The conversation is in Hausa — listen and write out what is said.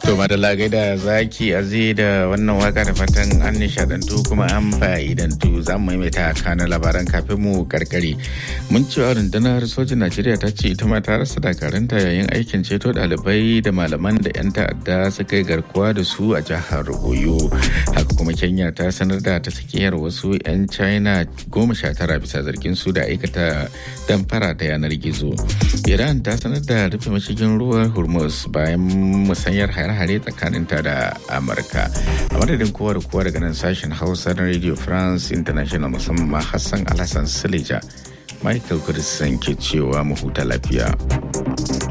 To madalla gaida zaki azi da wannan waka da fatan an nishadantu kuma an fa'idantu za mu maimaita kanan labaran kafin mu karkare. Mun cewa rundunar sojin Najeriya ta ce ita ma ta rasa dakaranta yayin aikin ceto ɗalibai da malaman da 'yan ta'adda suka yi garkuwa da su a jihar Oyo. Haka kuma Kenya ta sanar da ta tsakiyar wasu 'yan China goma sha tara bisa zargin su da aikata damfara ta yanar gizo. Iran ta sanar da rufe mashigin ruwan Hormuz bayan musanyar hare-hare tsakaninta da Amurka. A madadin kowa da kowa daga nan sashen Hausa na Radio France International musamman Hassan Alhassan Silija. Michael Kudisan ke cewa mu huta lafiya.